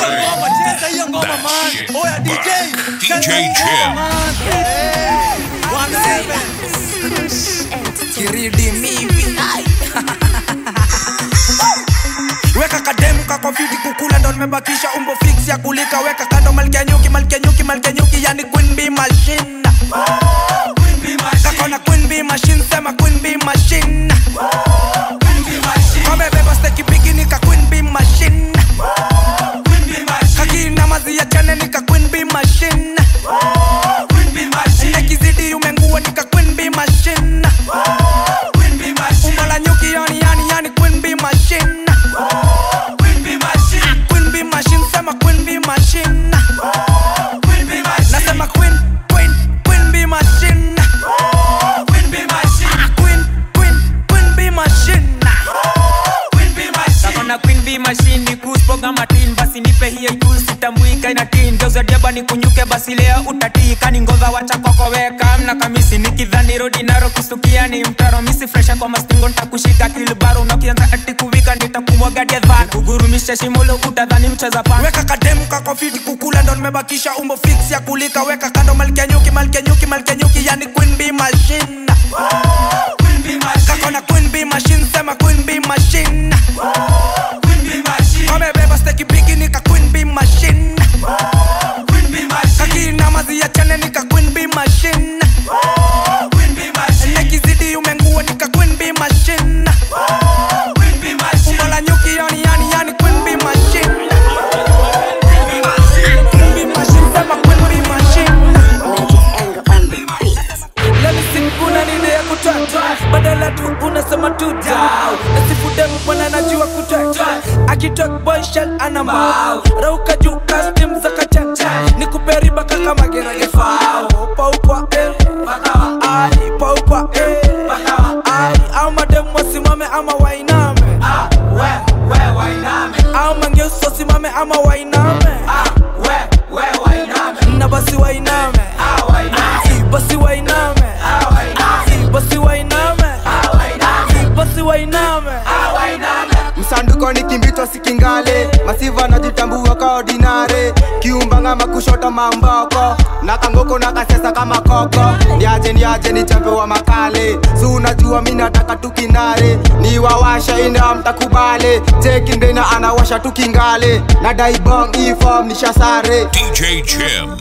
That shit. DJ Jim. kiridi mivi weka kademu kako fiti kukula ndo nimebakisha umbo fix ya kulika weka kando malkia nyuki malkia nyuki malkia nyuki yani queen bee machine kakona queen bee machine sema queen bee machine kamebeba steki bigi nika queen bee machine kakina mazi ya chane nika queen bee machine ekizidi umengua nika queen bee machine umbo la nyuki yani yani yani queen bee machine queen bee machine sema queen bee machine nasema queen queen queen bee machine queen queen queen bee machine kakona queen bee machine ni kuspoga matin basi nipe hiyo ikul sitambuika ina tin geuza diaba ni kunyuke basi leo utatika ni ngova wacha kokoweka mna kamisi nikidhani rodi naro kustukia ni mtaro misi fresha kwa mastingo ntakushika kilbaro unakianza ati kuvika nitakumwagadia dhan kugurumisha shimolo utadhani mcheza pan weka kademu kako fiti kukula ndo nimebakisha umbo fix ya kulika weka kando malkia nyuki malkia nyuki malkia nyuki yani queen bee machine kakona queen bee machine sema queen bee machine kamebeba steki bigi nika queen bee machine kakina mazi ya chane nika queen bee machine nekizidi umengua nika queen bee machine umbo la nyuki yani yani yani queen bee machine Queen bee machine sema queen bee machine lemisikuna nini ya kutata badala tu unasema tu dau nasifudemu mwana najua kutata akitok boyshel ana mau rauka juu kastim za kachacha ni kuperiba kaka mageragefao paukwa eh. ai paukwa eh. ai au mademu wasimame ama wainame au mangeusi wasimame ama wainame na basi wainame Si, basi wainame Si, basi wainame Si, basi wainame msanduko ni kimbitwa sikingale masiva najitambua ka ordinare kiumbanga makushota mamboko na kangoko na kasesa kama koko niaje niaje ni chambe wa makale si unajua mi nataka tukinare ni wawasha ina mtakubale chekindena anawasha tukingale na daibong ifom nishasare DJ Jim.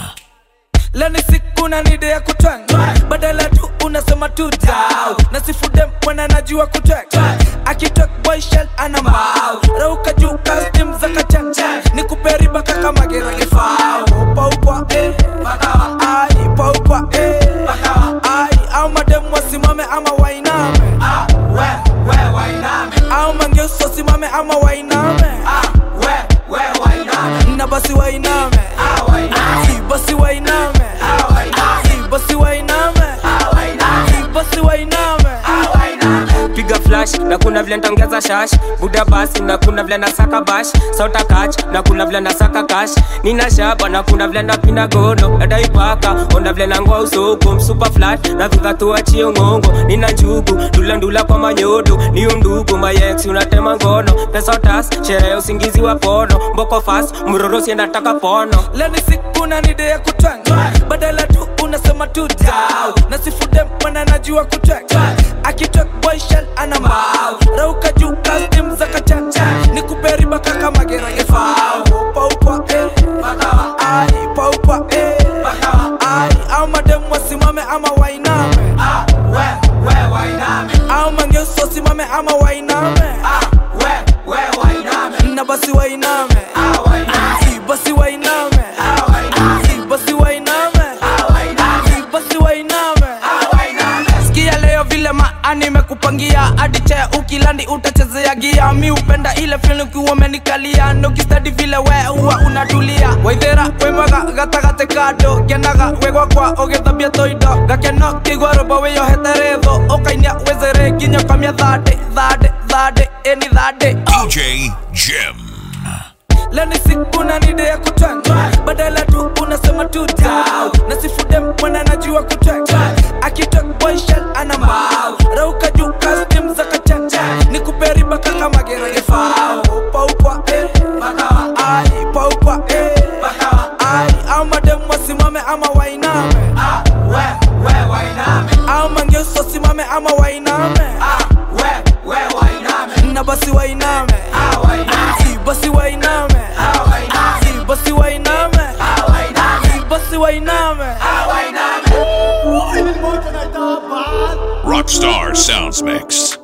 leni siku na nide ya kutwanga badala tu unasema tu dau na sifude mwana najua kutwanga akitok boy shell ana mbao rauka juu kastim za kachanja ni kuperiba kaka magerage fao upa upa eh bakawa ai upa upa eh bakawa ai au madem wasimame ama wainame ah we we wainame au mangeuso simame ama wainame ah we we wainame na basi wainame ah wainame basi wainame ah wainame basi wainame ah wainame basi wainame ah wainame piga flash na kuna vile ntaongeza shash buda basi na kuna vile nasaka bash sota kach na kuna vile nasaka kash nina shaba na kuna vile napina gono nadaipaka onda vile nangoa usoko msupa flat na vikatuachie ngongo nina njugu ndula ndula kwa manyodo ni undugu mayex unatema ngono pesa tas sherehe usingizi wa pono mboko fast mrorosi nataka pono leni siku na nide ya kutwanga badala tu unasema tu dau na sifude mwana najua kutwanga akitok boy shell ana mbao rauka juu kastim za kachanja ni kuperiba kaka magerage fao upa upa eh bakawa ai upa upa eh bakawa ai au madem wasimame ama wainame ah we we wainame au mangeuso simame ama wainame ah we we wainame na basi wainame ah wainame basi wainame ah wainame basi wainame ah wainame basi wainame ah wainame sikia leo vile maani imekupangia hadi chea ukilandi utachezea gia mi upenda ile film ukiwa umenikalia nokistadi vile we huwa unatulia waithera wemaga gatagate kando kenaga wegwa kwa ũgĩthambia toindo gakeno kĩigua rũmbo wĩyohete rĩthũ ũkainia wĩzere nginya kamia thande thande thande ĩni thande DJ Jim. leni siku na nide ya kutwanga badala tu unasema tu dau na sifude mwana najua kutwanga akitok boy shell ana mbao rauka juu kastim za kachanja ni kuperiba kaka magerage fao upa upa eh bakawa ai upa upa eh bakawa ai au madem wasimame ama wainame ah we we wainame au mangeuso simame ama wainame ah we we wainame na basi wainame ah wainame basi wainame ah wainame basi wainame ah wainame basi wainame ah wainame Rockstar Sounds Mix.